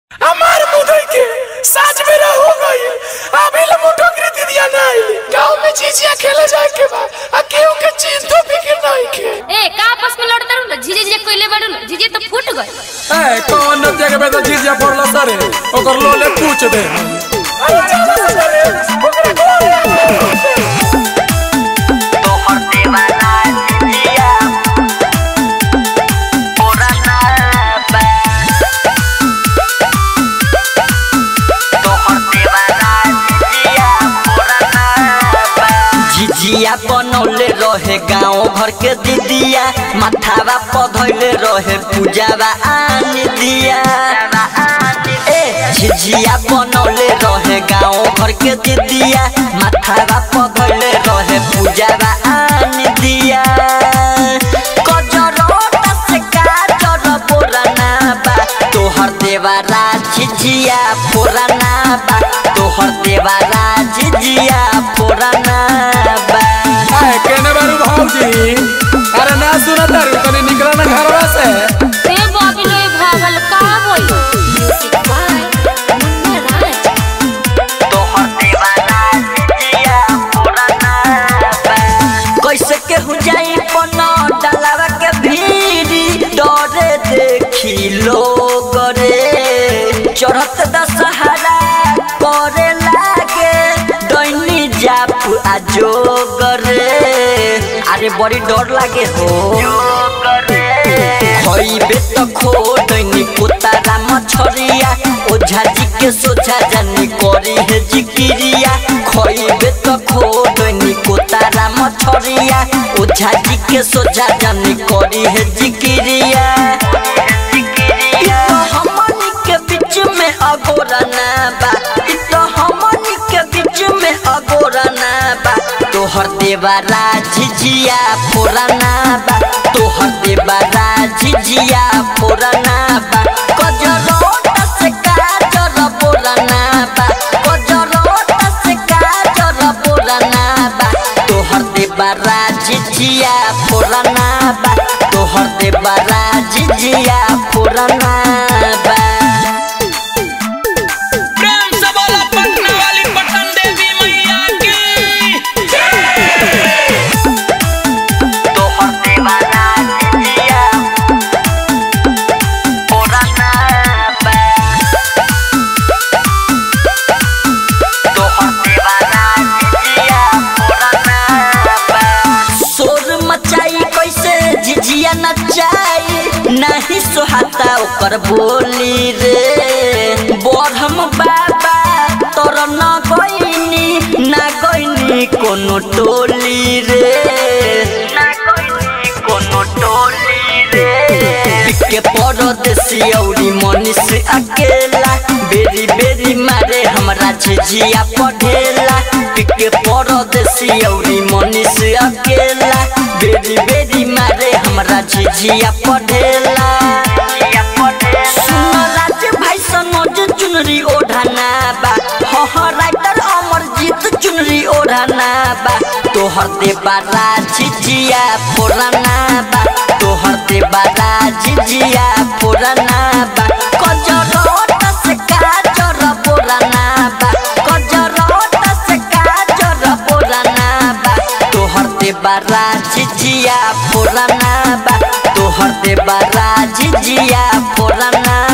हमार मुदई के साज में हो गई अभी ले मुठो के दीदिया नहीं गांव में चीजिया खेले जाए के बा आ केहू के चीज तो फिक्र नहीं के ए का आपस में लड़ता रहू झिझे झिझे कोइले बाड़ू ना झिझे तो फूट गए ए कौन नदिया के बेटा झिझिया पड़ला सरे ओकर लोले पूछ दे अरे चलो सरे ओकरे घरे झिझिया बनौले रहे गाँव घर के दीदिया माथावा पधैले रहे पूजावा आन दिया ए झिझिया बनौले रहे गाँव घर के दीदिया माथावा पधैले रहे पूजावा आन दिया कजरोटा से काजर बोराना बा तोहर देवारा झिझिया फोराना बा तोहर देवारा झिझिया फोराना बा ए केने बारू भौजी अरे ना सुना तारू तनी निकला ना घरवा से ए बॉबी लोए भागल का होई म्यूजिक बाय मुन्ना राज तोहर देवारा झिझिया फोराना बा कैसे केहू जाई पना डालावा के भीड़ी डरे देखी लोग रे चढ़त दशहरा करे लागे दैनी जाप आजोग रे अरे बड़ी डर लागे हो खइबे त खो दैनी कुतारा मछरिया ओझा जी के सोझा जानी करी है जिकिरिया खइबे त खो दैनी कुतारा मछरिया ओझा जी के सोझा जानी करी है जिकिरिया इ तो हमनी के बीच में अगोरा ना बा इ तो हमनी के बीच में अगोरा ना बा तोहर देवारा झिझिया फोराना बा तोहर देवारा झिझिया फोराना बा कजरोटा से काजर बोराना बा कजरोटा से काजर बोराना बा तोहर देवारा झिझिया फोराना बा तोहर देवारा झिझिया फोराना बा प्रेम से बोला पटना वाली पटन देवी मैया की तोहर देवारा झिझिया फोराना बा तोहर देवारा झिझिया फोराना बा शोर मचाई कैसे झिझिया नचाई नहीं सोहाता ओकर बोली रे बरहम बाबा तोर न गईनी ना गईनी कोनो टोली रे ना गईनी कोनो टोली रे के परदेसी औरी मनीष अकेला बेरी बेरी मारे हमरा झिझिया पढ़ेला के परदेसी औरी मनीष अकेला बेरी बेरी मारे हमरा झिझिया पढ़ेला सुन राज भाई सनोज चुनरी ओढ़ाना बा हाँ हाँ राइटर अमरजीत चुनरी ओढ़ाना बा तोहर देबारा झिझिया फोराना बा तोहर देबारा झिझिया फोराना बा कजरोटा से काजर बोराना बा कजरोटा से काजर बोराना बा तोहर देबारा झिझिया फोराना बा तोहर देबारा झिझिया फोराना